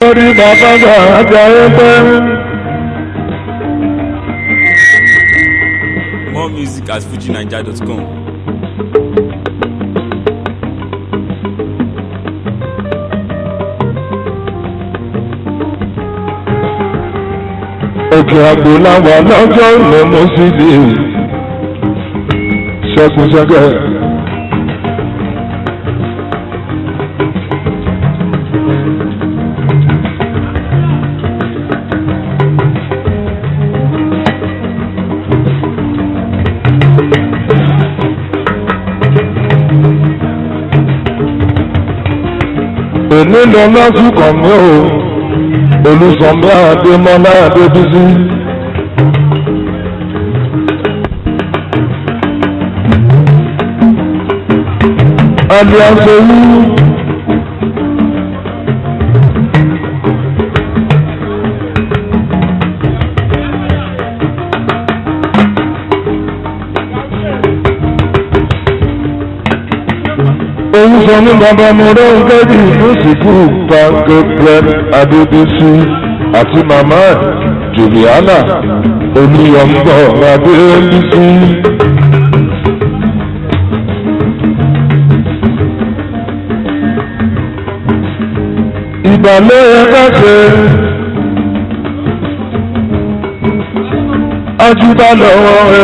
torí bàbá gbà ájà ẹgbẹ́. More music at fujinaija.com. òkè àgbò làwà lọ́jọ́ ìlọ́mọ sí di ṣẹ́kùṣẹ́kẹ́. èmi lọ lásìkò mi ò olùsọ̀mbí àdèmọ́lá àdébísí. aliasewu òun sọ ní bàbá mi rẹ̀ ń gẹ́gì lóṣìkú pàǹkì prem adébísí àti màmá ẹ̀ juliana olùyọ̀ǹgbọ̀ adébísí. ìgbàlẹ̀ ẹ̀ka ṣe ajúbà lọ́wọ́ ẹ.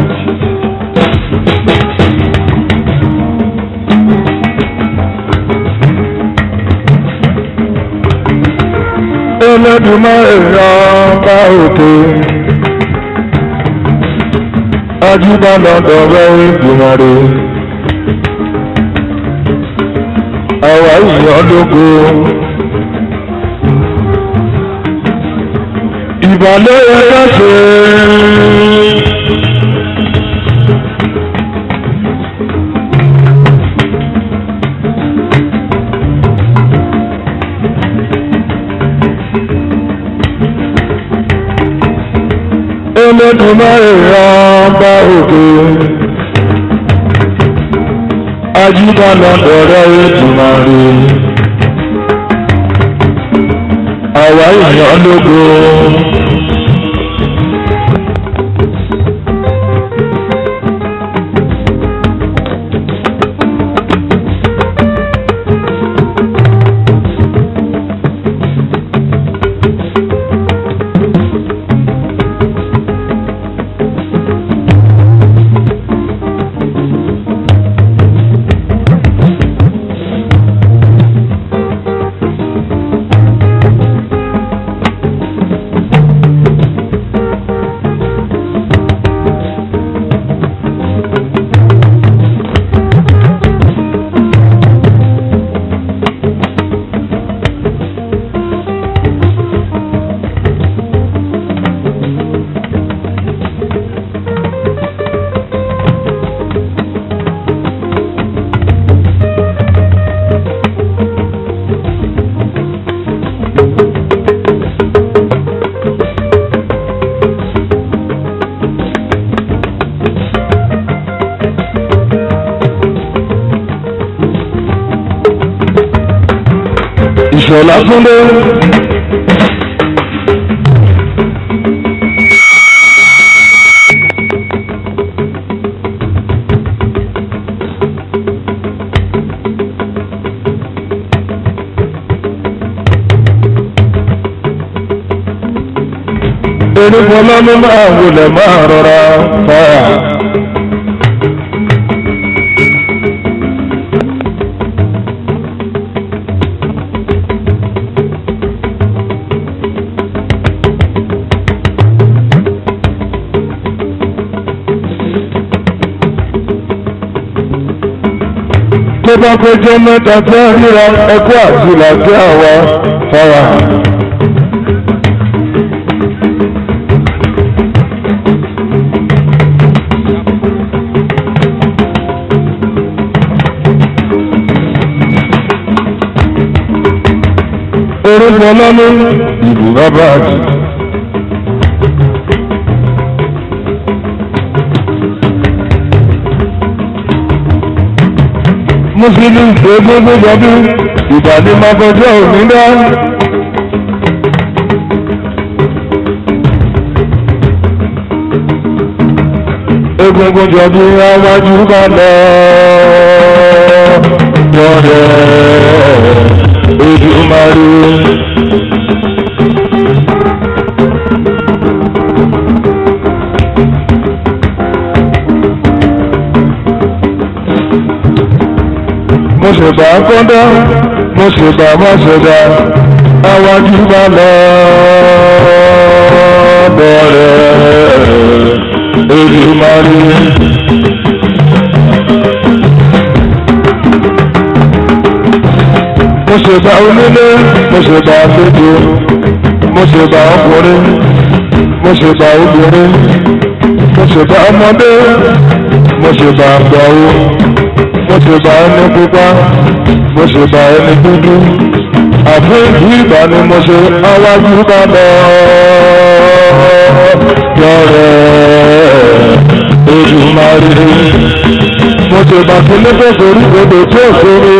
ẹlẹ́dùnmọ́ èèyàn bá òkè ajúbà lọ́dọ̀ rẹ̀ ìgbìmọ̀ rẹ̀ àwa ìyàn lógo. ìbàlẹ̀ ẹ̀ka ṣe. Olódùmarè ọba òkè. Ajíbá lọ́dọ̀ọ́rẹ́ Èdùmarè. Àwa ìyàn lógo. Ìṣọ̀lá Túndé. Erékọ́lá ló máa wọlé máa rọra fáyà. tó bá péjọ mẹ́ta tí a ríra ẹkú àti ìlàjẹ́ àwa fara hàn. orúkọ lọ́nà ìlú bàbá àti. mùsùlùmí ṣe gbogbo gbọdún ìbàdí máa kọjá òní dá. egungun jọ bí awájú bá lọ lọ́rẹ̀ Èdùmàrè. mo ṣe bá kọ́ńdá mo ṣe bá má ṣe dá awájú bá lọ lọ́rẹ̀ Èdùmàrè. mo ṣe bá onílé mo ṣe bá àlejò mo ṣe bá ọkùnrin mo ṣe bá obìnrin mo ṣe bá ọmọdé mo ṣe bá àgbàwo mo ṣe bá ẹni pupa mo ṣe bá ẹni dúdú àfi ìgbà ni mo ṣe awájú bá lọ yọrẹ Èdùmàrè mo ṣe bá kílé tó sórí odò tí ò sórí.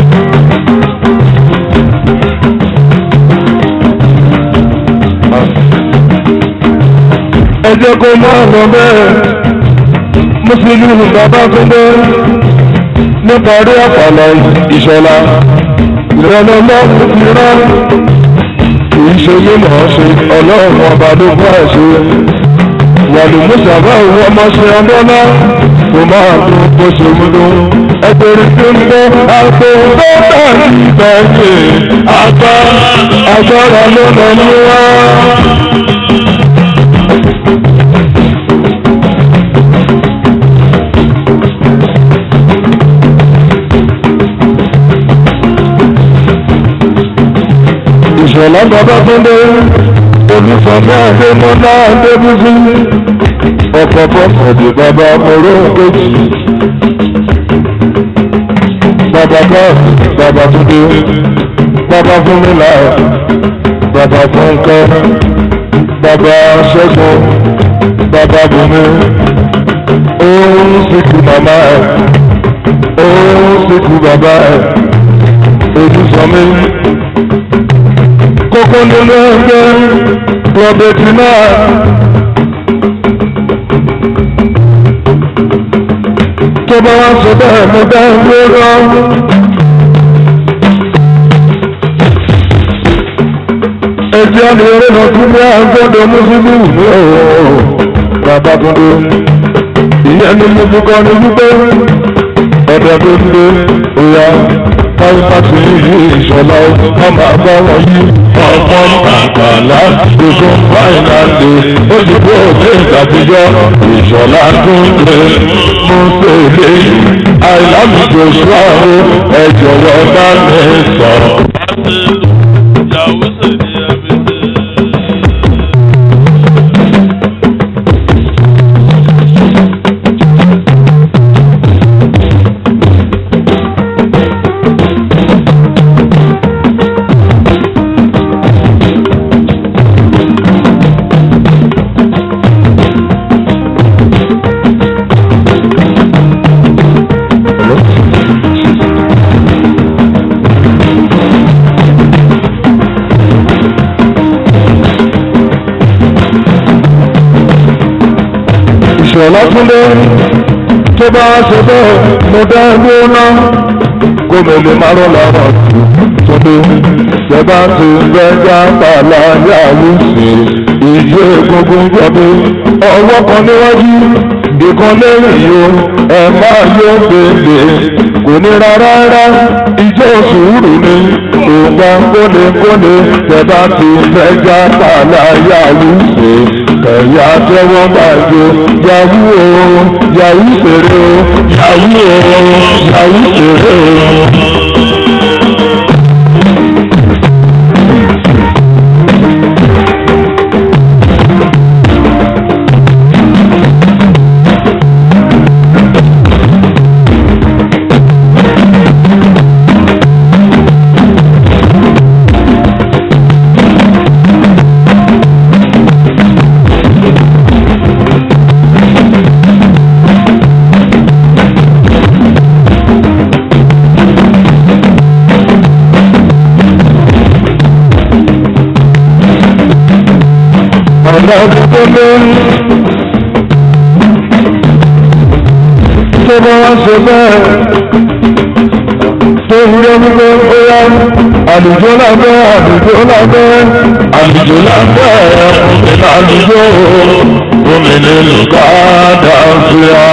ẹ jẹ́ kó máa lọ bẹ́ẹ̀ mùsùlùmí bàbá túndé níparí àpàlà ìṣọ̀lá ìrọ̀lẹ́ lọ́kùn ti rán kìí ṣe mímọ̀ ọ́ ṣe ọlọ́run ọba ló fún àṣẹ wàlú mùsàbá òun ọmọ ṣe ọdọ́lá kò máa tó bó ṣe múlò ẹgbẹ̀rún tó ń bọ́ àgbo tó dàbí ìbẹ̀yẹ àgbà agbára ló lọ mú wá. ìṣọ̀lá bàbá túndé olùsọ̀mọ́ adémọ́lá adébúsí ọ̀pọ̀pọ̀ ọ̀dì bàbá mọ̀rọ̀ kejì bàbá káàsì bàbá túndé bàbá fúnmilà bàbá fúnkẹ́ bàbá ṣẹ́gun bàbá bùnmi òun sìkú màmá ẹ̀ òun sìkú bàbá ẹ̀ ojúsọmí kókó nínú ẹgbẹ́ rọ̀bẹ̀tì náà. tó bá wá sọ bẹ́ẹ̀ mo dá ẹgbẹ́ rọ. ẹjẹ́ ni eré lọ tún bí agbọ́dọ̀ mùsùlùmí ní ọ̀rọ̀ bàbá tuntun. ìyẹn ni mo fi kọ́ ni wípé ọ̀dọ̀ tó ń lé òyà pàṣípàṣí ìlú ìṣọ̀lá wọn máa bá wọn yí ọ̀pọ̀ àgbàlá gbogbo fáìnàlì òṣìṣẹ́ òkè ìtàkùjọ ìṣọ̀lá tó ń lé mú tèlé àìlámùjọ ṣáàrò ẹ jọ̀wọ́ bá mi sọ̀rọ̀. ìṣọ̀lá túnlé tó bá ṣe bẹ́ẹ̀ mo dá ẹgbẹ́ ná kó mi lè má rọ́ lára túnlé ṣẹ̀bá ti gbẹ́jà pàlà yàwó ṣe ìdí egungun jọ̀bí ọwọ́ kan níwájú ìkan lẹ́yìn yóò ẹ máa yọ bèbè kò ní rárá rárá ìjọ sùúrù ni ògbà kólekóle ṣẹ̀bá ti gbẹ́jà pàlà yàwó ṣe ẹ̀yà tẹ́wọ́ bàjẹ́ yàwú o yàwú fèrè o yàwú o yàwú fèrè o. ọ̀nà tó lé tó bá wá ṣe bẹ́ẹ̀ tó ń yẹ wípé ó yá àlùjọ lábẹ́ àlùjọ lábẹ́ àlùjọ lábẹ́ òmìnira àlùjọ òmìnira lùkàdà fìyà.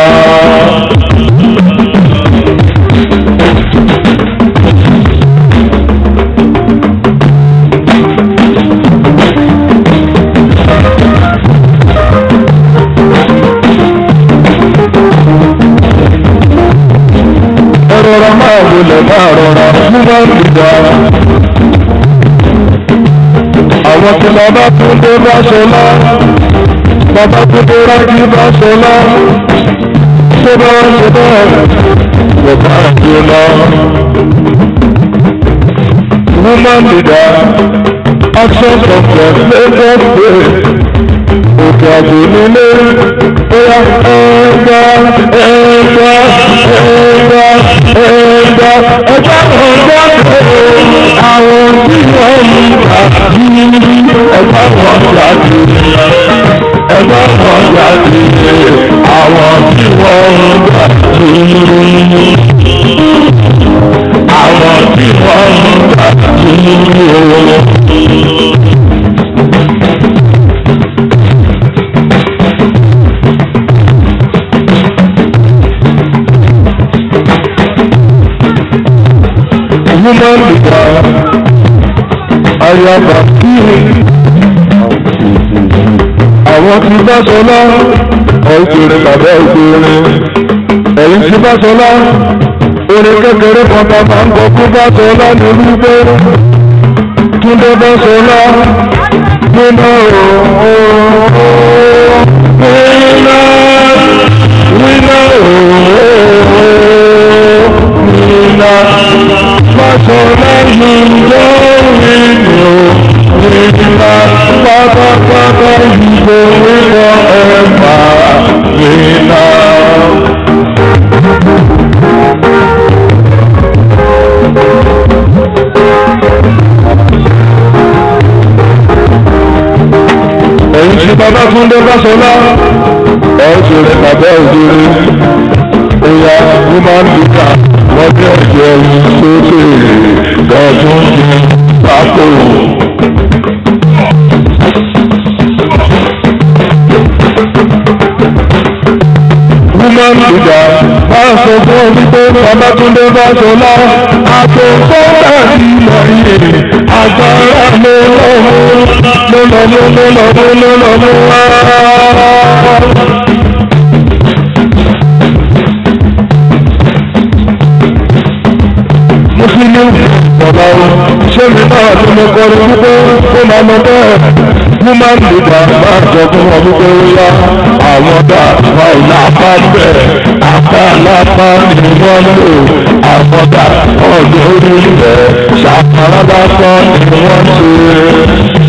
rọra máa wọlé máa rọra fún máa ń dìgbà. àwọn tí bàbá túndé bá ṣọlá bàbá túndé rájí bá ṣọlá tó bá wá ṣe bẹ́ẹ̀ wọ́n bá ṣe lọ. woman leader action conference lagos state òkè àjò nílé bóyá ẹ̀ẹ́dá ẹ̀ẹ́dá ẹ̀ẹ́dá ẹ̀ẹ́dá ẹ̀dá ọ̀dá àwọn tí wọ́n mú ká yíyí ẹ̀dá wọn jáde ẹ̀dá wọn jáde àwọn tí wọ́n mú ká yíyí àwọn tí wọ́n mú ká yíyí. woman leader ayaba kiri àwọn tí bá sọlá ọ̀ìkèrè bàbá ìkèrè ẹ̀yìn tí bá sọlá orin kékeré kan bá máa ń gbọ́ fún bá sọlá ní wípé túndé bá sọlá nínú ooo wíná wíná ooo wíná sọ̀rọ̀ ìjọ ìlú ìgbà pátápátá ìbò wíwọ ẹ̀fà ìlà. Èyí tí bàbá Túndé Báṣọlá, ọ̀ṣun rẹ̀ bàbá òjòrè, ìyá woman leader wọ́n jẹ́ ẹ̀jẹ̀ sókè lọ́dún ní pákó. woman leader bá sọ fún wípé Babátúndé Báṣọlá àtòkọ́ tàbí lọ́yẹ̀ agbára ló lọ́mú ló lọ́mú ló lọ́mú ló lọ́mú wá. mùsùlùmí bàbá o ṣé mi náà ni mo kọrin wípé ó máa mọ bẹ́ẹ̀ woman leader máa jọ fún wọn wípé ó yá àwọn dà wà lápá bẹ́ẹ̀ apá lápá ni wọ́n lò àwọn dà ọ̀dọ́ orí rẹ̀ ṣàpárá lásán ni wọ́n ṣe.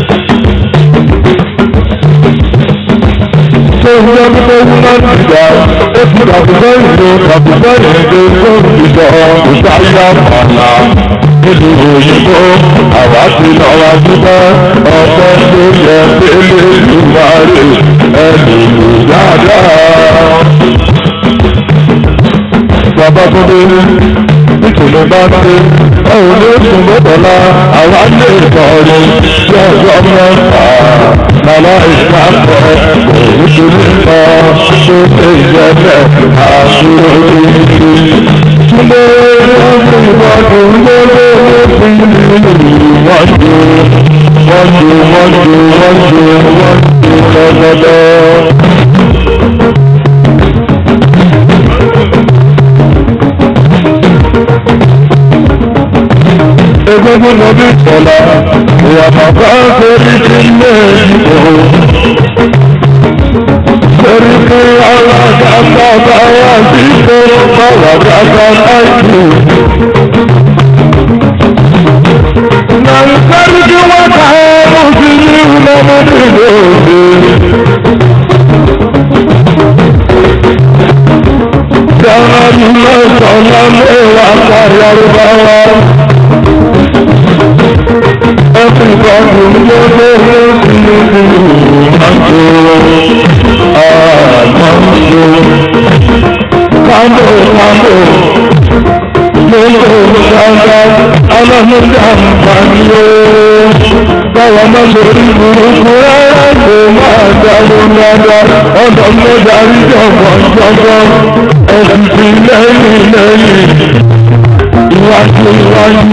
tó ń yọ wípé woman leader ó fi kàbùkọ́ ìlú kàbùkọ́ ìlú tó ń bìtọ̀ ìsáyà pàlà nílùú òyìnbó àwa ti lọ wá dúpẹ́ ọpẹ́ tó yẹ délé ìwárè ẹnìlú dáadáa. bàbá tó dé nítorí bá dé ọ̀hún ló sùn mọ́tọ́lá àwa lè kọrin tí ọjọ́ mẹ́fà lọ́lá ìpapọ̀ òun tó ní kọ́ tó ṣe ìjẹ́bẹ̀ àṣírí Túnbé lọ́dún ìwọ́dún lóló fi wọ́n ju wọ́n ju wọ́n ju wọ́n ju wọ́n ju lọ́dọọdọ́. Egungun lọ bí ìtọ́lá, ìyàtọ̀ bá ń torí ti lé ìbò. Torí pé alága bàbá wa sí tó bàbá bàbá láìpẹ́. Nàìjíríà kí wọ́n ká ẹ̀rọ sí ní ìlọ́mọdé lóde. Dáná ní mẹ́sàn-án mẹ́wàá kárí arúgbáwá. Everybody know the Mango, ah Mango, mambo mambo lóko gbàgbà ọlọ́mọdé àǹfààní o báwa má sori burúkú rárá kò máa dáwó dáadáa ọlọ́mọdé àríjọ̀gbọ̀n jọ̀gbọ̀n ẹ̀sìn ti lẹ́yìn lẹ́yìn iwájú iwájú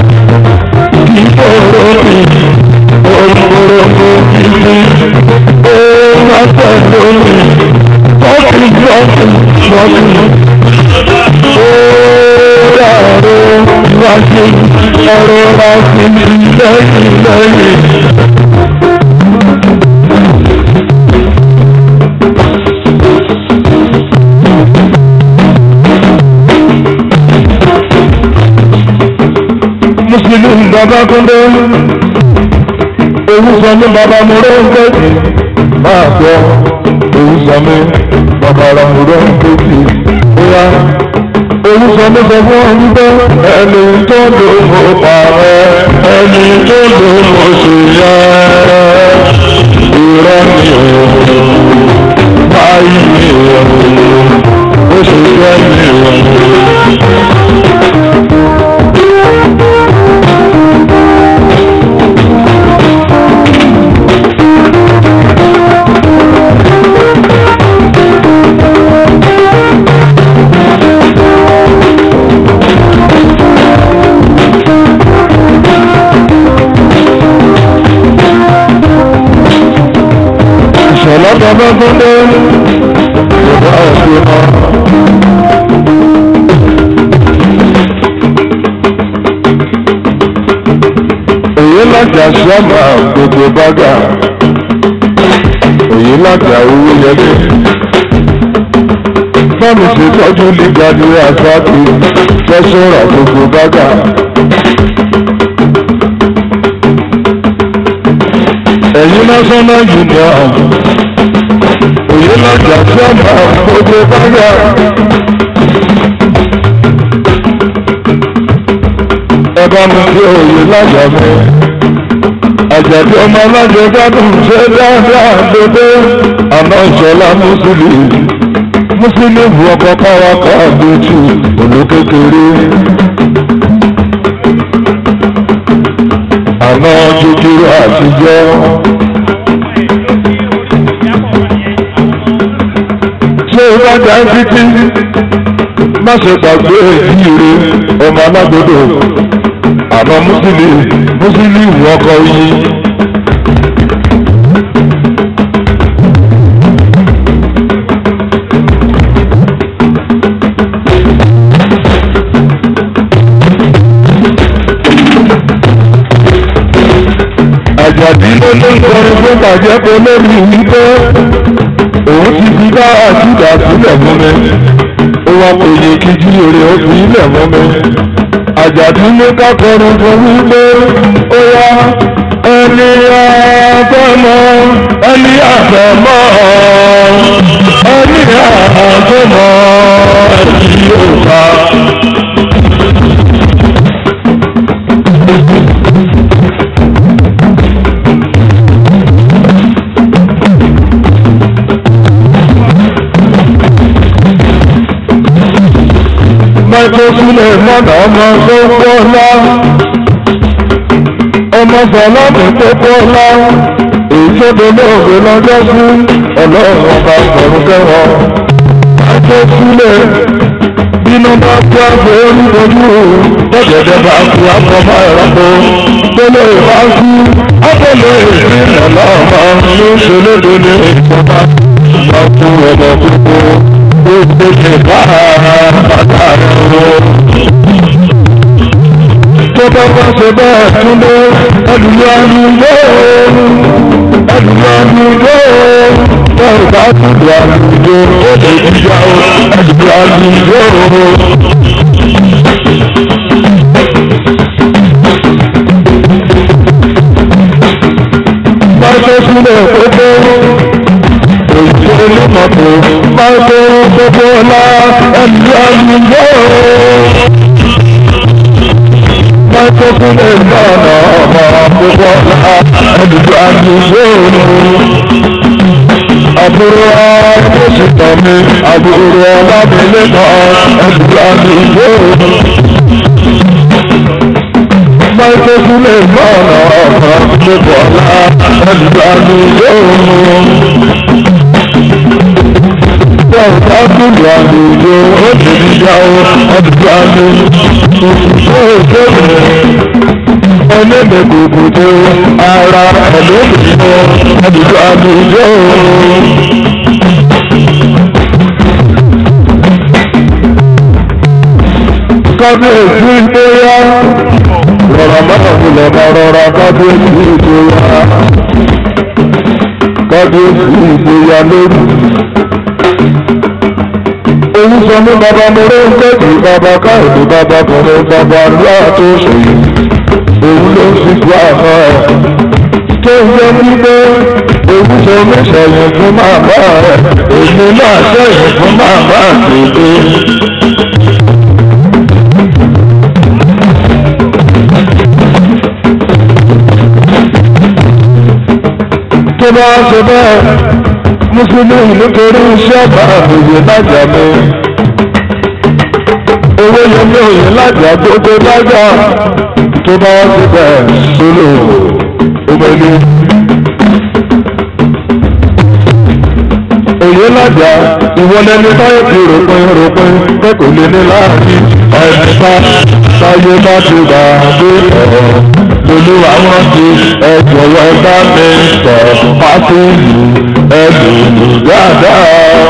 ìfòrò mi òrùkòrò mo kì í ó má pẹ̀lú mi tọ́kì tọ́kì tọ́kì ó dàrú iwájú ọ̀rọ̀ láti lẹ́yìn lẹ́yìn. Mùsùlùmí bàbá kúndé ewu sọ mí bàbá mo rẹ́ ń kéjì máa gbọ́ ewu sọ mí bàbá ra mo rẹ́ ń kéjì bóyá ewu sọ mí sọ fún ọ wípé ẹni tó lò mo pààrọ̀ ẹni tó lò mo sì yẹ irọ́ mi ò báyìí mi ò ó sì jẹ́ mi ò. ìṣọ̀lá bàbá gbọ́dọ̀ ìjọba òfin mọ́. èyí lájà sọ́mà gbogbo bága èyí lájà owó yẹlé bámi ṣe tọ́jú lígàdì àsáàkì fẹ́sọ̀rà gbogbo bága. ẹ̀yin national union òye lọ́jà tí a máa gbogbo báyà. ẹ bá mi fi òye lájà mi àjàdí ọmọ alájọ gbádùn ṣe dáadáa dédé àná ìṣọlá mùsùlùmí mùsùlùmí bu ọkọ káwa káàdójú olókékeré. àná kékeré àtijọ́. ṣé o bá dá títí má ṣe gbàgbé ìdíire ọmọ alágbòdo àná mùsùlùmí mùsùlùmí ọkọ yìí. àjàdí ló ló ń kọrin fún bàjẹ́ pé lórí wípé òun ti fi bá àjùdà sílẹ̀ mú mi ó wá kò yẹ kí jí èrè ó fi ilẹ̀ mú mi àjàdí ló ká kọrin fún wípé ó yá ẹni àfẹ́mọ́ ẹni àfẹ́mọ́ ẹni àfẹ́mọ́ ẹni yóò bá. mẹ́tò sílẹ̀ mọ́nà ọmọ tó pọ́lá ọmọ sọlọ́mù tó pọ́lá èyí tó dolóògbé lọ́jọ́ fún ọlọ́run ọba sọ̀rọ̀ kẹwọ́ mẹ́tò sílẹ̀ bínú bá kú àpò oníbojú bọ́gẹ̀dẹ̀ bá kú àpò ọmọ ẹ̀rọ̀pọ̀ gbélé bá kú àpòlè ìrìnà lọ́mọ ló ṣe lóde ní ìjọba bá kú ọmọ gbogbo gbogbo ṣe bá bàtà rẹ̀ wọ. tó bá wá ṣe bẹ́ẹ̀ túnbọ̀ ẹlùmí àlùyé ẹlùmí àlùyé bẹ́ẹ̀ bá tùdù àlùyé ó lè jíjà ó ẹlùmí àlùyé. Báyọ̀ sílẹ̀ gbogbo òṣèlú mọ̀tò máa tó gbogbo ọlá ẹ̀lú àlùyé. Máa tó sílẹ̀ náà ọmọ gbogbo ọlá ẹ̀lú àlùyé. àbúrò ọlọ́sìtàn mi àbúrò ọlámilẹ́kọ̀ọ́ ẹ̀dùnlá mi yóò. Máìkó sílẹ̀ mọ́ọ̀nà ọ̀kan lẹ́kọ̀ọ́ ọ̀la ẹ̀dùnlá mi yóò. Bọ́ọ̀dá kúlù àlùyọ ó lè níyà ó ẹ̀dùnlá mi yóò kéwòn ẹlẹ́mẹ̀ gbogbo ara ẹlẹ́mẹ̀ àdúgbò àdúgbò. kábíyèsí ìgbéyà rọra máa wulẹ̀ máa rọra kábíyèsí ìgbéyà kábíyèsí ìgbéyà lórí. Èyí sọ ní bàbá mọ́rẹ́ ń tẹ̀sí bàbá káyọ̀dé bàbá kọ̀ọ̀rẹ́ bàbá ńlá tó ṣe yìí òun ló fi kú àná ẹ̀. tó ń jẹ́ wípé òun ṣe oníṣẹ̀yìn fún màmá rẹ̀ èmi náà ṣẹ̀yìn fún màmá àgbègbè. tó bá ṣe bẹ́ẹ̀ mùsùlùmí nítorí iṣẹ́ àbá òye lájà mi owó yẹn ní òye lájà gbogbo lájà tó bá wá sí bẹ́ẹ̀ sólò omelu. Òye lájà ìwọlé ní táyé ti ròpin ròpin pé kò lè ní láàrin ẹ̀ẹ́dẹ́ta táyé bá ti gbà dé ọ̀rọ̀ lólu àwọn ti ẹ̀jọ̀wọ́ bá mi sọ fásitì ẹ̀dùnú dáadáa.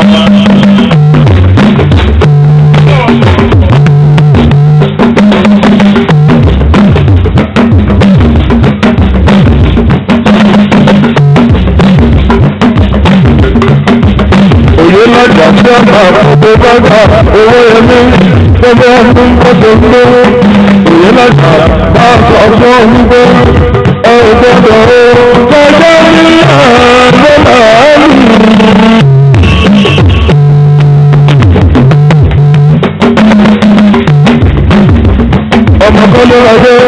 òye lọ́jà tí a máa fún tó bá gbà owó ẹni tó bá fún bọ́sẹ̀ lówó òye lọ́jà máa sọ fún wípé ẹ ò gbọ́dọ̀ o kọjá ní àárọ̀ màálù. ọmọ kan ló wá dé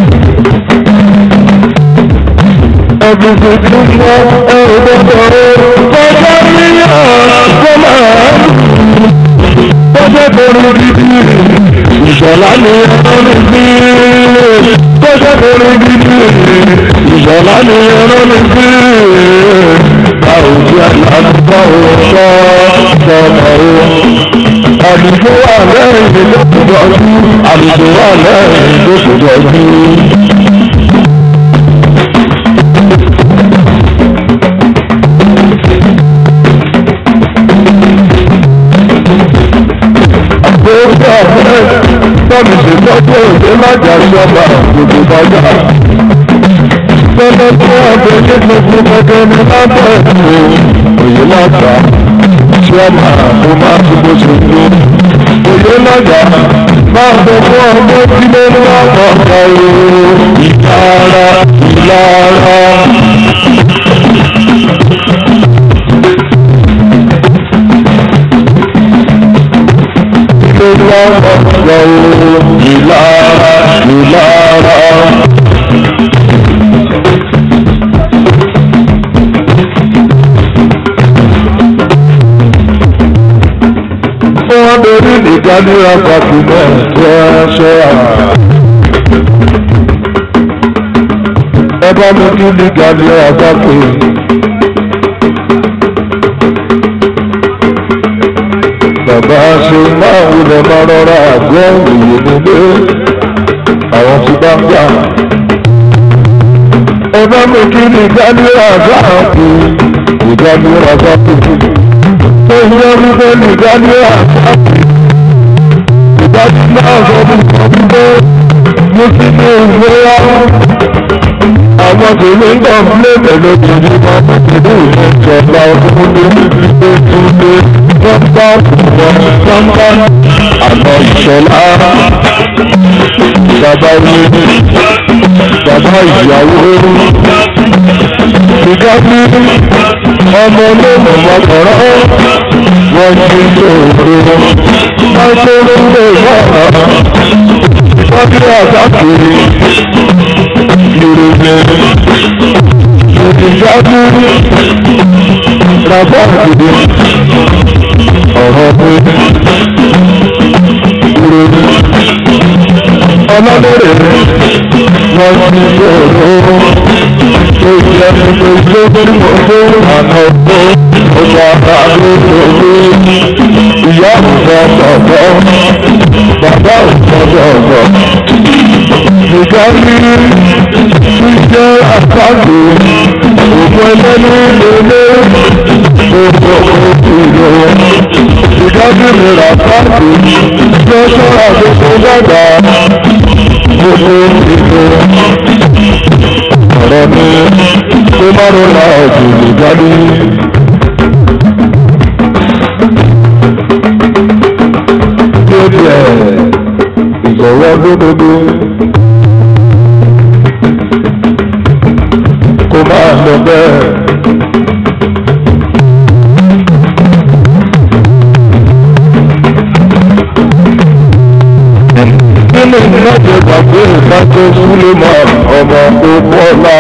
ẹ̀bùn tuntun fún ẹ ò gbọ́dọ̀ o kọjá ní àárọ̀ màálù. Bọ́sẹ̀ torí dídí ìṣọ̀lá ni ẹran ní bí. Bọ́sẹ̀ torí dídí ìṣọ̀lá ni ẹran ní bí. Báwo tí àlàáfíà ò sọ sọmọ o? Àdìgbò wà lẹ́yìn tó kù dọ̀jú. Àdìgbò wà lẹ́yìn tó kù dọ̀jú. Gbogbo ọ̀fẹ́ tọ́mi ṣètọ́jú òde lájà ṣọba gbogbo bàjá. Tọ́lọ́ tó ọ̀bẹ ní gbogbo gbogbo ní lábẹ́ ìlú òye lájà. Ṣọ́mà mo máa ti bó ṣe ń lò. Òye lájà máa bọ̀ fún ọmọ tí ló ń wá kọ̀ọ̀kan o. Ìlara ìlara. ló lọ́wọ́ lọ́wọ́ ìlara ìlara. Wọ́n dorí nìkan ní ọgbàkú náà tó ẹṣẹ́ àrà. Ẹ bá mi kí nìkan ní ọgbàkú. bàbá ṣe máa wulẹ̀ máa rọra àgọ́ òye nílé àwọn tí bá ń gbà. ẹ bá mi kí ni ìdálé àgbà kù ìdálé àgbà kù. tó ń yẹ wípé ní ìdálé àgbà kù. ìdájí náà sọ fún mi wípé mo ti ní ìwé wá. àwọn tèmi ń gbà ń lé pẹ̀lú ìdílé máa ń tẹ̀lé ìjọba ọdún ní ìdílé tó lé pápá wọn pápá àná ìṣọlá bàbá ilé bàbá ìyàwó ìgbà tí ọmọ olóòmù mọ́kànlá wọ́n ti lóòrò wọ́n tó lóòrò náà wọ́n ti àtàkùrì ìròyìn ìdíjáde. ràbá àgbèdè ọ̀rọ̀ pé ìròyìn ọlọ́lẹ́rẹ̀ wọ́n ti sọ̀rọ̀ tó jẹ́ pípé tó tí mo tó àná tó ọjà àgbà lórí ìyá òṣèlú bàbá òṣèlú ìgbà ní ṣíṣe àpáàdé òkú ẹlẹ́nu lélẹ́ gbogbo ìlú ìgbà ní ìrìn àpáàdé tí ó ṣọ́ra gbogbo dàgbà gbogbo ìlú ọ̀rọ̀ ní tó márùn la ọ̀dùn ìgbà ní. Tí ó di ẹ̀ ìgbọ̀wọ́ lódodo. kó máa lọ bẹ́ẹ̀. nínú ìnáwó gbàgbé ìdájọ́ súlẹ̀mọ́ ọmọ òpópọ́lá.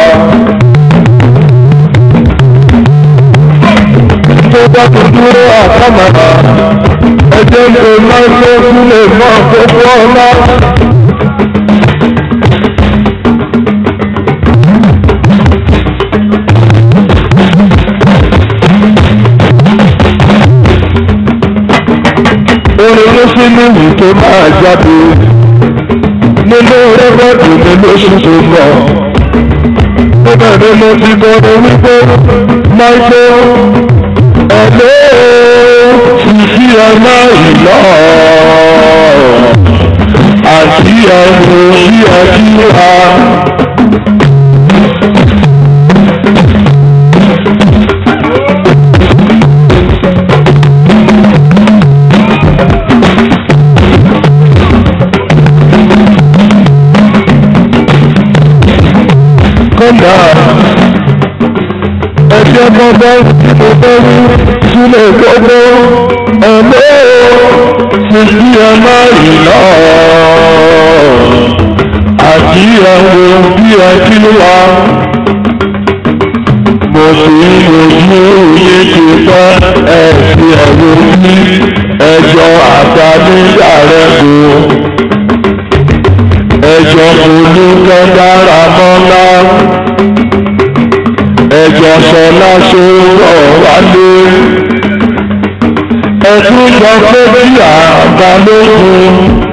tó bá tó dúró àkàmàrà ẹjẹ́ ń pè máa ń lé súlẹ̀mọ́ òpópọ́lá. orin ló sí níwì tó máa jáde nínú rẹ́kọ̀dù mi lóṣù tó lọ. Níbẹ̀ ni mo ti kọrin wípé Máìkó ẹ̀lẹ́ fífi ọmọ ìlọ àti ẹ̀rù sí ẹ̀kí wa. kọ́ńdà ẹ̀jẹ̀ bọ́bọ́ tí mo fẹ́ wí sílẹ̀ gbogbo ẹ̀lẹ́ fífi ọmọ ìlọ àti ẹ̀rù bí ẹ̀kí wa. Mo sì ń wojú yé ti pẹ́ ẹ̀sì ẹ̀rù ní ẹjọ́ àtànídàrẹ́gbò ẹjọ́ olùkọ́ dára mọ́lá ẹjọ́ sọlá sọ̀rọ̀ wálé ẹtún sọ pé bí àgbà lókun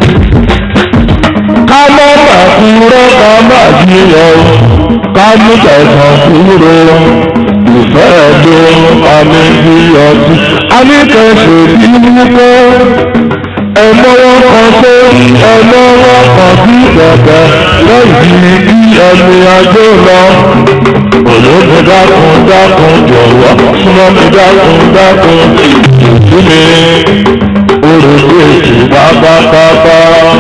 ká má má kúrò ká má jiyàn ká mú tẹ̀sán kúrò ìfẹ́ ló àmì ìyọ̀tí a ní kẹsì bí wípé ẹlọ́wọ́ kan tó ẹlọ́wọ́ kan bí bẹ̀bẹ̀ lẹ́yìn bí ẹni ajó lọ. Olóògùn dákun dákun jọ̀wọ́ súnmọ́ mi dákun dákun ìtú mi orògbò ètò pápápápá.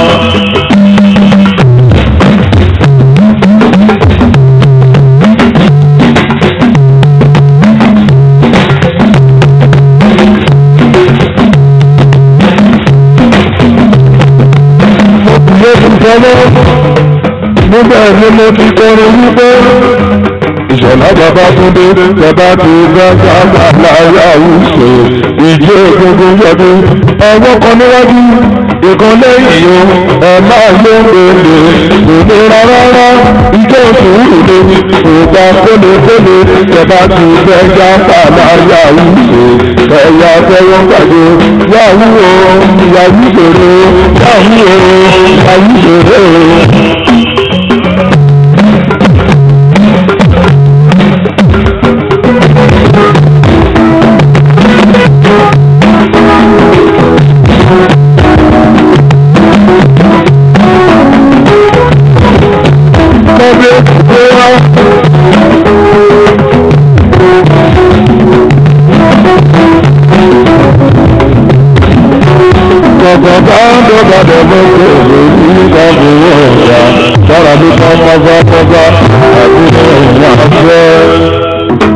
mo ti sọ́lọ́ níbẹ̀ ni mo ti kọrin wípé ìṣọ̀lá bàbá túndé bàbá tó gbàgbà láyé àwùjọ ìjì ògùngùn yọdún ọwọ́ kan níwájú ìkan lẹ́yìn o ẹ máa ló ń gbèlè kò ní rárá ìjọ sùúrù ni ògbà kólekóle bàbá tó gbàgbà láyé àwùjọ ẹ̀yà tẹ́wọ́n gbàgbé yàwó o yàwó ìṣòro yàwó o yàwó ìṣòro. Tọ́bí ó wá. Kọ̀kọ̀ bá ń dọ́gba dẹ̀bọ̀ kò lè ní ìdájọ́ ọ̀gá. Sára ló bá pápápápá àti ìrìn àfẹ́.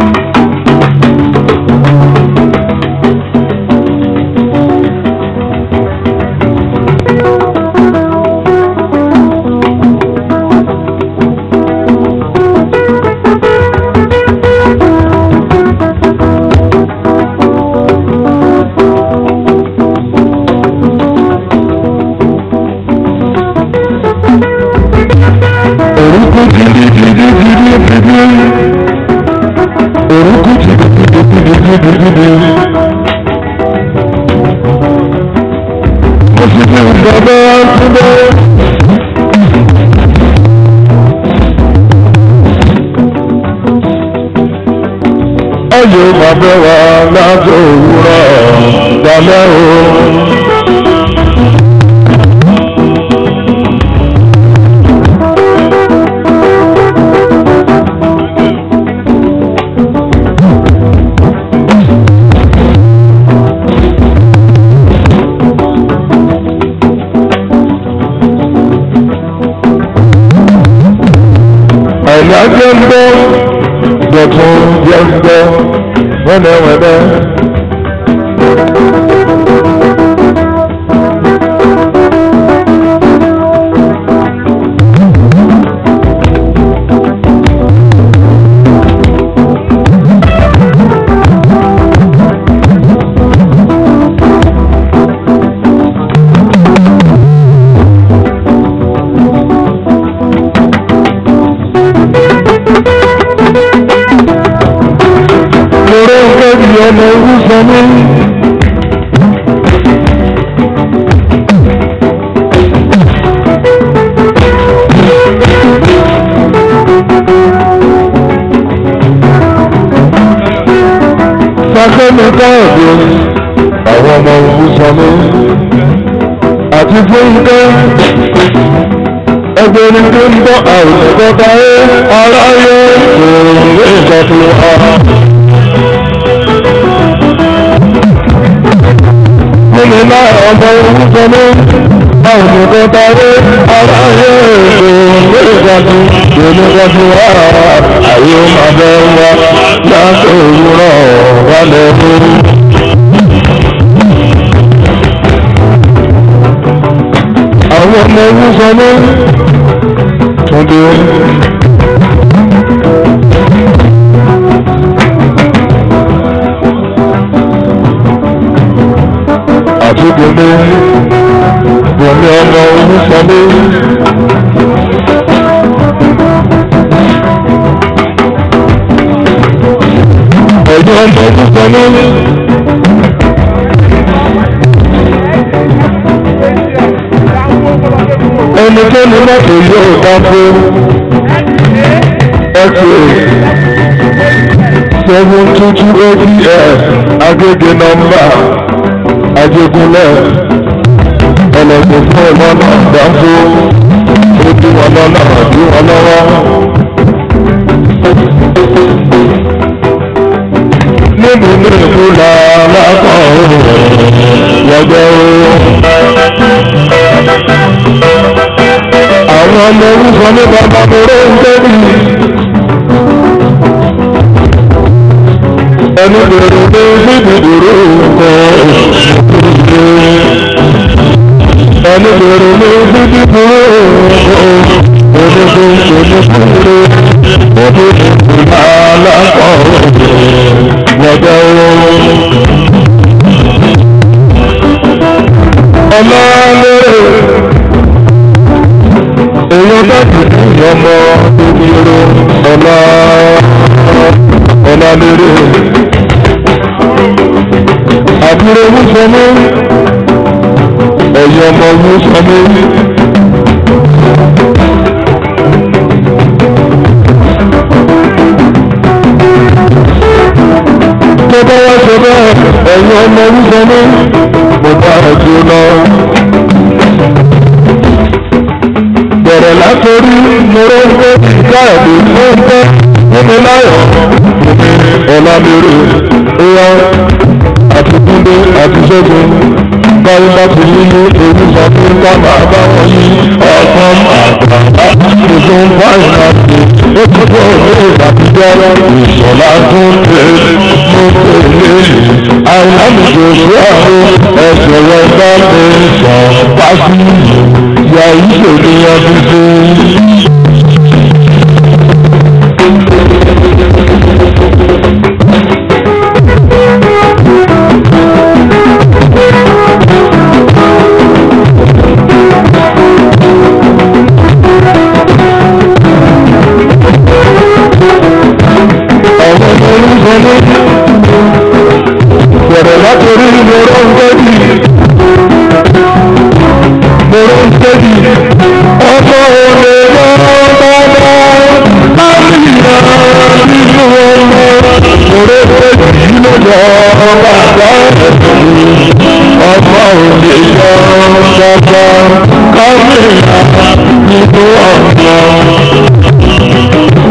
gidigidi. mo sì ní ìjọba túbọ̀. ọyọ bàbá wa láti òwúrọ̀ dalẹ́ o. àìlájẹ́ ń bọ́ dọ̀tún jẹ́ ń bọ́ wẹ́lẹ́wẹ́lẹ́. Lọ́rọ́ ń bí ọmọ ogun sọ mí. Sákẹ́mi káàdì àwọn ọmọ ogun sọ mí. Àti Fúnkẹ́ ẹgbẹ́ni tó ń bọ́ àrùn ìjọba ẹ̀ aráyé òòrùn ìjọba ọ̀hún. nínú náà ọmọ ogun sọmọ àwọn òkú tàbí ara yẹ èso lóògbàdú lóògbàdú wà ayé máa bẹ wá láti òwúrọ̀ wálé fún. àwọn ọmọ ogun sọmọ túndé. àti gbòmí gbòmí ọmọ olúfọmí. ẹ̀yin ọmọ olúfọmí. ẹni tó ní mọ́tò yóò dáko x-ray seven two two eight agége nọ́mbà ajégúnlẹ̀ ọlọ́gbọ̀n fún ọlọ́nà dáńfó ó dí wọn lọ́nà dí wọn lọ́wọ́. nínú ní ìlú làlákọ̀ wọ́jọ́ o. àwọn ọmọ orúkọ ní bàbá mi ló ń tẹ́lẹ̀. ẹni bèrè pé bíbí dúró nǹkan ẹni bèrè ní bíbí dúró nǹkan onígun onígun onígun alákọ̀ wọ́jọ́ ọlọ́lẹ̀ èèyàn dájú ní ọmọ ìgbìrò ọlá ọlálẹ́rẹ́ àbúrò wúsọmí ẹ̀yọ́ ọmọ wúsọmí. tó bá wá ṣe bẹ́ẹ̀ ẹ̀yọ́ ọmọ wúsọmí mo bá ẹ̀jú lọ. bẹ̀rẹ̀ látòrí mọ́rọ́gbó káàdì fún bẹ́ẹ̀ nínú láyọ̀ ọ̀làmẹ́rẹ́ ẹ̀yà àti túndé àti ṣẹ́gun báyìí bá ti ní ní ewu sọ fún ká máa bá wọn yí ọ̀kan àgbà tuntun báyìí máa ti ó ti bọ̀ ní ìdàbíjẹ́ ìṣọ̀lá tó ń tẹ̀ mú tẹ̀lé àìlámìjọ sí àwọn ẹ̀sẹ̀ rẹ̀ bá lè sọ pàṣẹ ìyá ìṣèlú ọdún tó ń. àwọn ọmọ orúkọ ní torí èyí ló yọ bàbá ẹ̀sìn ọmọ òde yọ bàbá kámẹ́rà nínú ọ̀nà.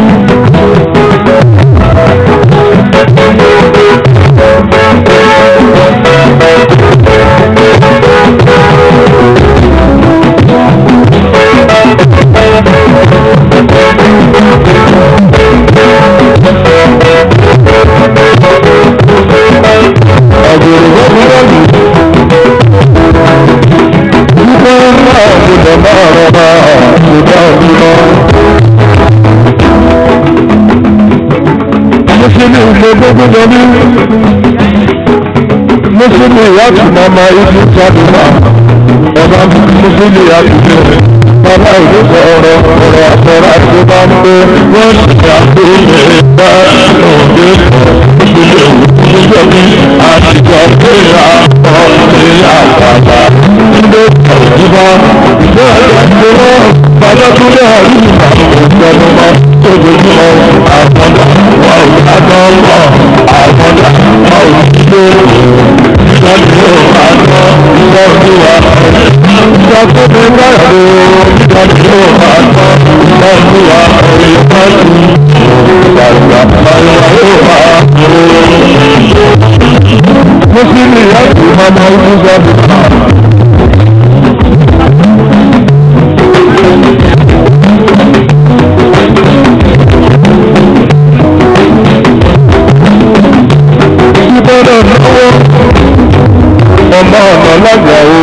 Àgbèrè gbọ́dọ̀ lù. Wípé máa gbọdọ̀ máa rọra àgbèdá òmìnira. Mùsùlùmí ilé gbogbo dání. Mùsùlùmí ìyáàtì màmá ibi jáde náà. Ọba mùsùlùmí ìyáàtì bẹ̀rẹ̀. Bàbá ìlú sọ̀rọ̀ ọ̀rọ̀ àtọ̀rọ̀ àti bá ń pé wọ́n ṣe àgbéyé bá òde ìpínlẹ̀ òwúrọ̀ ní àtijọ́ pé àkọọ́lẹ̀ àgbàgbà nílé ìjọba ìjọ ìjọba bàbá tó lé àríwá ìjọba ojoojúmọ́ àgbọ̀dà wà àgbọ̀dà àgbọ̀dà wà òṣìṣẹ́ ìdájọ́ àgbọ̀ ìtọ́jú wa ìjọba tó lé báyọ̀ ìdájọ́ àgbọ̀ ìtọ́jú wa ìtọ́jú ìgbàgbà báyọ̀ yóò wá mùsùlùmí láti mọ́mọ́ ojú sọ́dún. Ìbọ̀dọ̀ náwó ọmọ ọ̀nà lọ́jà o.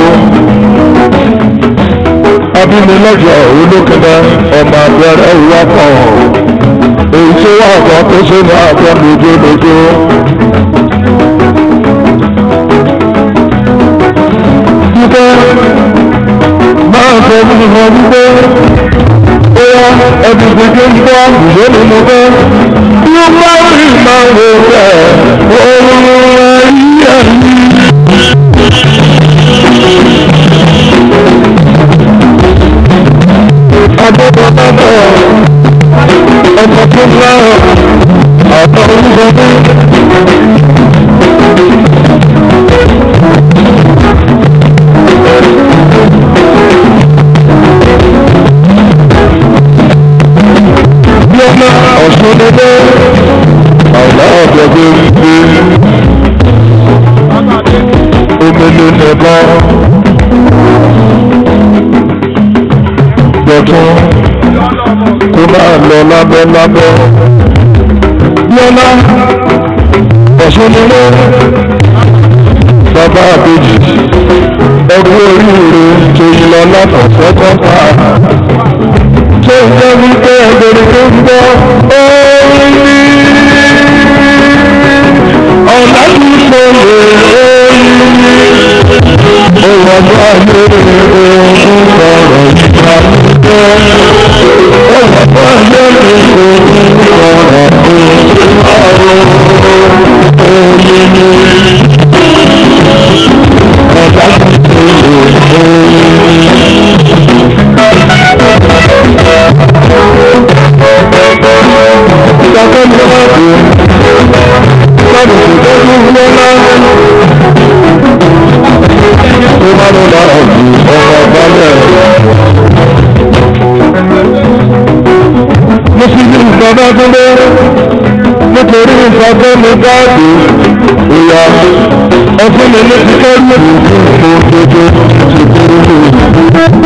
Abíní lọ́jà olókèdè ọmọ abẹ́rẹ́ ìwà kan. Èyí tó wà kan tó ṣe ní àgbọn lójólójó. wípé máa sọ fún mi wọn wípé ó yá ẹbí gbèdé ń bọ́ ìwé ni mo fẹ́ bí ó bá rí máa wò rẹ̀ òun ẹ̀yí ẹ̀yí. Adébọ̀tà bọ̀ ọmọ tó ń lọ àtọ̀ orúkọ mi. Bíọ́lá Ọ̀ṣunlélé àlá ọ̀dọ́gbé wípé omele nìkan gbọ̀tún kó máa lọ lábẹ́ lábẹ́. Bíọ́lá Ọ̀ṣunlélé bàbá àbèjì ẹgbẹ́ oríire tó yí lọ látọ̀fẹ́ kọ́ta tó ń jẹ́ wípé ẹgbẹ̀rún tó ń gbọ́ orin ní ọ̀nà tí mo lè orin ní òwò ọjọ́ ayé ohun sọ̀rọ̀ ìgbà pípẹ́ òwò ọjọ́ ayé ohun sọ̀rọ̀ ìgbà orin ní ọ̀nà tí mo lè orin ní. Ìjọba ní ọ̀dọ̀ lọ́dún tó tó ń lọ náà. Tó bá ló lọ ọ̀dù ọmọ balẹ̀. Mo sì ní ìjọba tó lé nítorí ìfọ̀gbọ́n mi gáàdì ìyá ọdún mi ní ti kẹ́rù ìlú òdodo ti kúrú.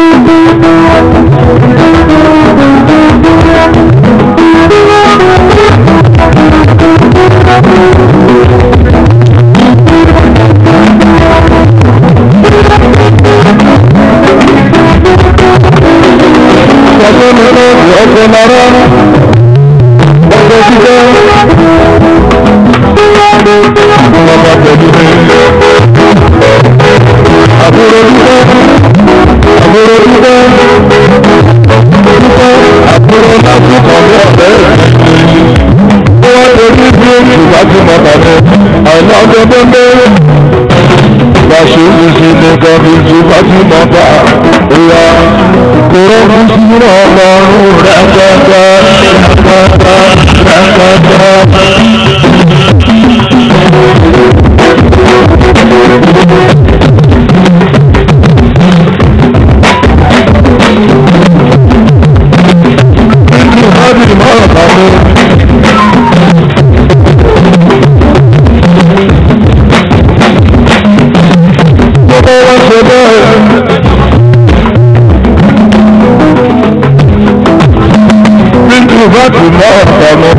Ọjọ́ mi lọ sí ọjọ́ lára, ọjọ́ títẹ́, ọba pẹ̀lú mi. Àbúrò títẹ́, àbúrò títẹ́, títẹ́, àbúrò láti kọ̀wé ọ̀rẹ́ rẹ̀. Ó wá torí bí èsì bá ti mọ̀ tàbí àìní ọjọ́ tó ń bẹ́rẹ̀. Bàṣẹ́ ìṣe nìkan bí ti bá ti mọ̀ bá ìyá kúrò fún sínú ọlọ́run rẹpẹtẹ rẹpẹtẹ rẹpẹtẹ.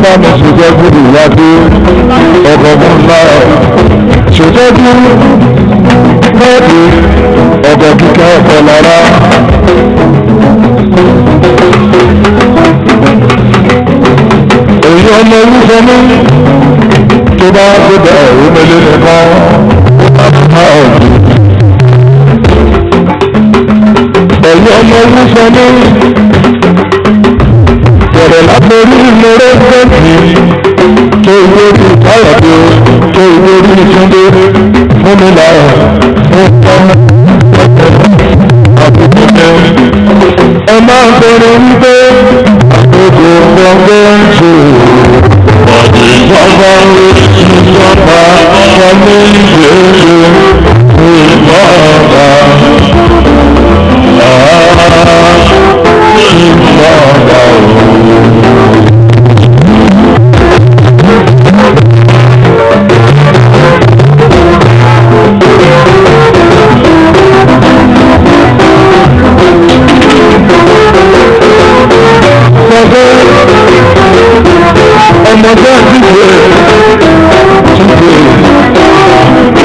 bá mi ṣètọ́jú ìyáde ọkọ̀ mọ́ ńlá ṣètọ́jú bẹ́ẹ̀ni ọkọ̀ kíkẹ́ ọkọ̀ lára. èyí ọmọ orúkọ mi tó bá gbọdọ̀ òmìnir nìkan ó bá bá ọ̀dùn. èyí ọmọ orúkọ mi bẹ̀rẹ̀ látọrí ìmọ̀rẹ́ gbẹ̀mí tó ìwé orí káyọ̀dé tó ìwé orí ìtúndé fún mi láyọ̀ fún ọmọ àbúkú mi. ẹ máa ń bẹ̀rẹ̀ wípé àgbègbè gbọ̀ngàn ń ṣe ìjọba ìjọba wọlé ìgbèrè ìjọba ìjọba òun. Ọmọdé ọmọdé àdìgbò dìgbò.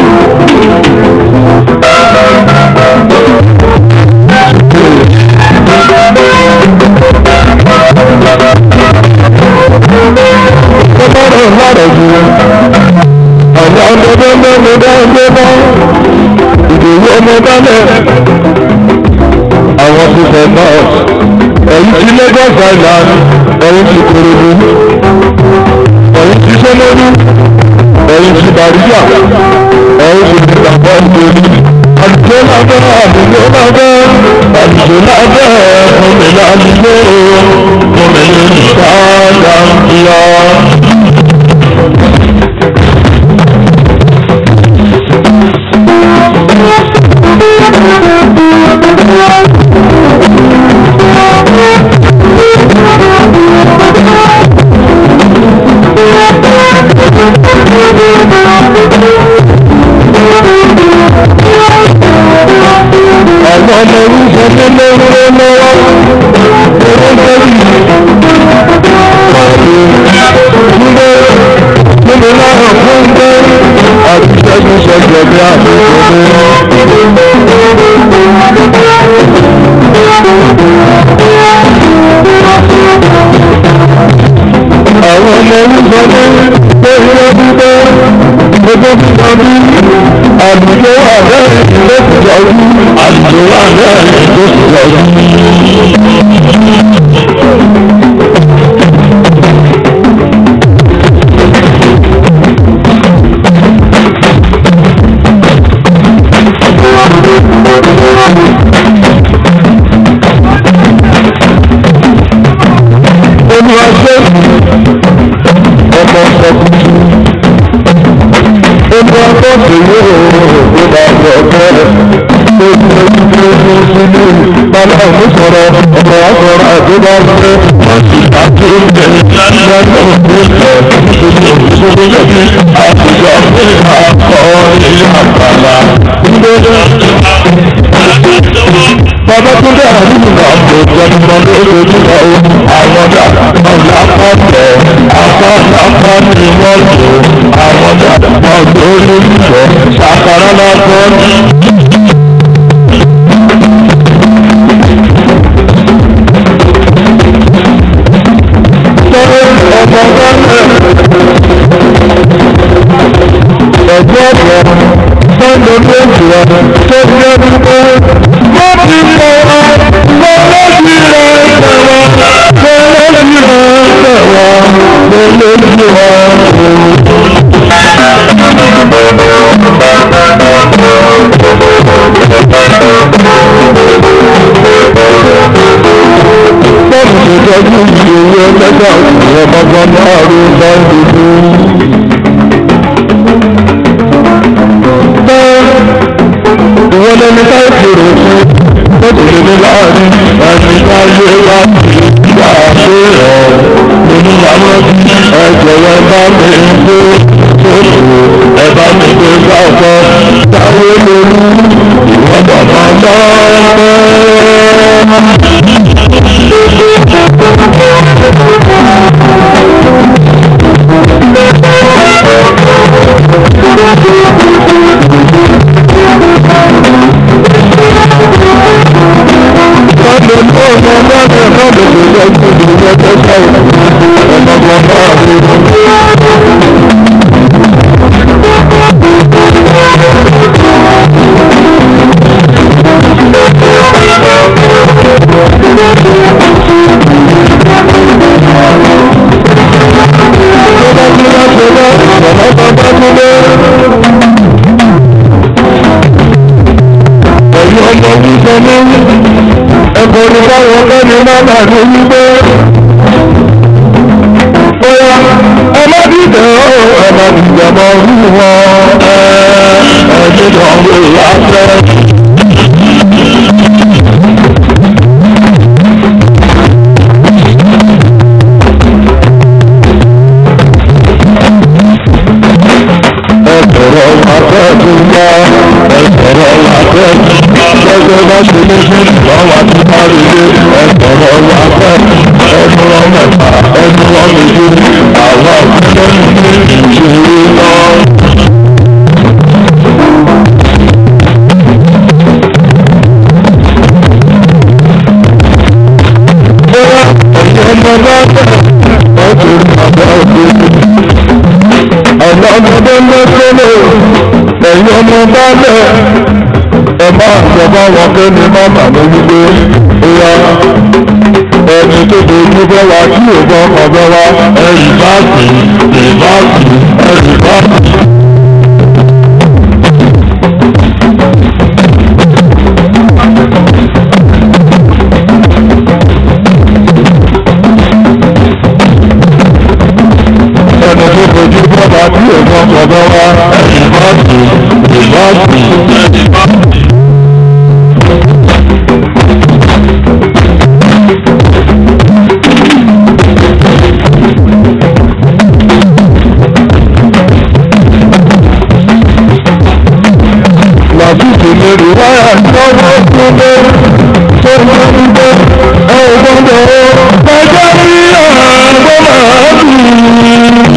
Ọlọ́run lọ́rọ̀ jù àwọn ọmọdé mẹ́rin bá ń gbé bọ́ ìdòwú ọmọ dálẹ̀ àwọn ti fẹ́ náà ẹ̀yìn ti Lagos Island ẹ̀yìn ti Korodu ẹ̀yìn ti Sẹ́lẹ̀rú ẹ̀yìn ti Bàríyà ẹ̀yìn ti Ìgbàgbọ́ ìgbèrú àdìjọ́ lábẹ́ àdìjọ́ lábẹ́ àdìjọ́ lábẹ́ ọmọlẹ́ àdìjọ́ ọmọlẹ́ ìsáàgàmbíà. àwọn ọmọ orúkọ nílé ńlẹ lọ́wọ́ owó lórí ọ̀rẹ́ nílé nílé láwọn fún gbé àti ṣẹ́gun ṣẹ̀jẹ̀ bí àbúkọ àwọn ọmọ orúkọ ní lórí ọdún gbogbo kíkan bí àdúgbò àbẹ́ ìlú ìjọjú àdúgbò àbẹ́ ìlú ìjọjú. Olùwàṣẹ́ ọmọ ọkùnrin ẹni ọkọ tèmi ò ní bá bọ̀ bẹ́ẹ̀ ojú ojú ojú sínú bàbá mi sọ̀rọ̀ ọmọ ọkọ̀rọ̀ àdúrà ṣe wọ́n sì àti oúnjẹ lọ́nà oúnjẹ ìṣòro ìṣòro lẹ́bí àtijọ́ pé àkọ́ ilé àgbàlá Bàbá tó dé àdúgbò náà kò jẹun lọ lójoojúmọ́ o. Àwọn dàda ọ̀la pọ̀pọ̀, apá lápá ni wọ́n lò. Àwọn dàda ọ̀dọ́ olùsọ, ṣàkàrà lọ́kọ́. Sọ́wọ́ ọmọ gbọ́dọ̀. Ẹ̀gbọ́n ọ̀pọ̀ sọ́ndọ̀ tó ń jùlọ tó jẹ́ wípé wọ́n ti mọ ọ lọ́lọ́dì rẹ̀ tẹ̀wọ́ lọ́lọ́dì rẹ̀ tẹ̀wọ́ lọ́lọ́dì rẹ̀ Bọ́ọ̀lù tó tọ́jú ìṣòro ẹlẹ́gbàá ìwọ̀n bàbá náà ló bá ń dúdú. ìwọ lẹni ká ìṣòro fún ó ti lè ní láàrin ẹni ká yé wá sí ìgbà tó rọ nínú àwọn ẹjọ́ ẹ bá mi gbé sóòtù ẹ bá mi gbé sáfọ táwọn olórí ìwọ bàbá náà pẹ́. tó sọ̀rọ̀ ọmọgbọ́n náà rí. Ẹ̀yin ọmọ wíṣọ ní ẹ̀kọ́ ní báwọn kẹ́ni máa bà ní wípé bóyá ẹ má dìde ó ẹ má dìde mọ́ wíwọ́ ẹ ẹ nínú ọ̀rọ̀ ìyáfẹ́. Ẹ̀sọ̀rọ̀ akẹ́kọ̀ọ́ wá ẹ̀sọ̀rọ̀ akẹ́kọ̀ọ́ gẹ́gẹ́ bá ṣe ní fún ìwáwá tí bá rí lé ẹ̀sọ̀rọ̀ akẹ́kọ̀ọ́ ẹnu ọmọta ẹnu ọmọdé àwọn akẹ́kọ̀ọ́ ní ìṣòro náà. Bóyá ẹ̀yin ọmọ náà bẹ̀rẹ̀ ọ̀tún bàbá òkú ọ̀nà ọmọdé lọ́sọ́lẹ̀ ẹ̀yin ọmọ bá lẹ̀ ẹ máa jọba wọn pé ní màmá mi wípé ìyá ẹni tó dojú bẹ́ wa tí ò bọ́ ọ̀bẹ wa ẹ̀rì bá sì ìbá sì ẹ̀rì bá sì. ẹni tó dojú bẹ́ wa tí ò bọ́ ọ̀bẹ wa ẹ̀rì bá sì ìbá sì. làbùkù lórí wáyà tọ́wọ́ kúndé tó máa ń gbé ẹ̀gbọ́n ọjọ́ rí àgbọ̀ máa bì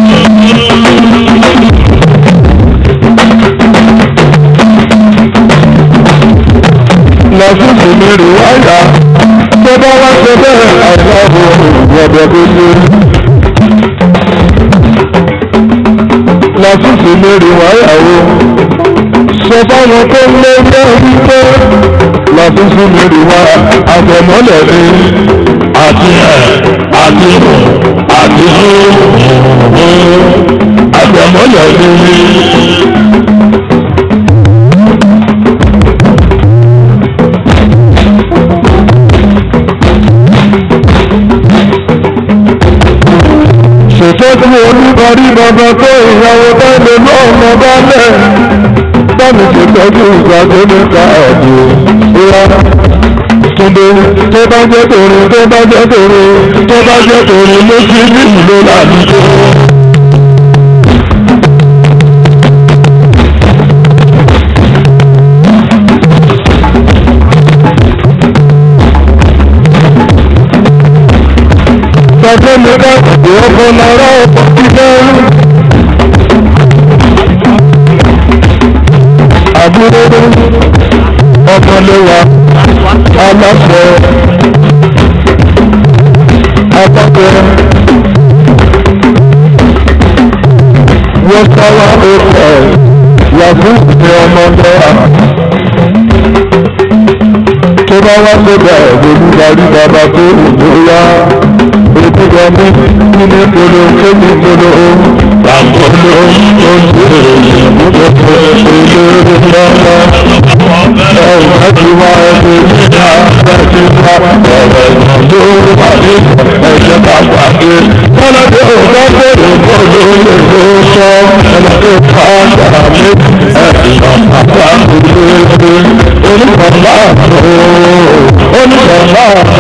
làbùkù lórí wáyà tó bá wá ṣe bẹ́ẹ̀ àìláàbò ìgbọ̀dọ̀ gbogbo. làbùkù lórí wáyà wo sọ fáwọn tó ń lé ní wípé lọ́fíìsì lórí wa àtẹ̀mọ́lẹ̀ ni àti ẹ̀ àti hù àti hù hù àtẹ̀mọ́lẹ̀ ni. ṣètọ́jú oníbàárí bàbá tó ìyàwó bá lè lọ́ọ̀nà bá lẹ̀ bámi ṣe tọ́jú ìgbàgbé nípa ọ̀dọ̀ ìyá Túndé tó bá jẹ́ tòun tó bá jẹ́ tòun tó bá jẹ́ tòun ló sí ní ìlú làdúgbò. Tọ́jú mi ká ìwọ́pọ̀ náírà ọ̀pọ̀ kíkẹ́. àbúrò ọmọléwa aláṣẹ abọ́kẹ́ wọ́sáwá ọkọ̀ yàgò ní ọmọdé tó bá wá sódà olùdarí bàbá tó bóyá ètùkọ̀ mi nínú ìpolo kéde ìpolo àpolo oúnjẹ ìmúdòdó eléré lọ́wọ́ ẹ̀rù láti wá ẹgbẹ́ nígbà láti wá ọ̀rọ̀ ìmọ̀ tó wà ní ẹ̀jẹ̀ bá pàdé kọ́lọ́dé òkú bèrè bọ́ọ̀lù lè ló sọ ẹlọ́dẹ pàdà mi ẹ̀sìn àpá ìlérè onígbọ̀nlá àtò onígbọ̀nlá àtò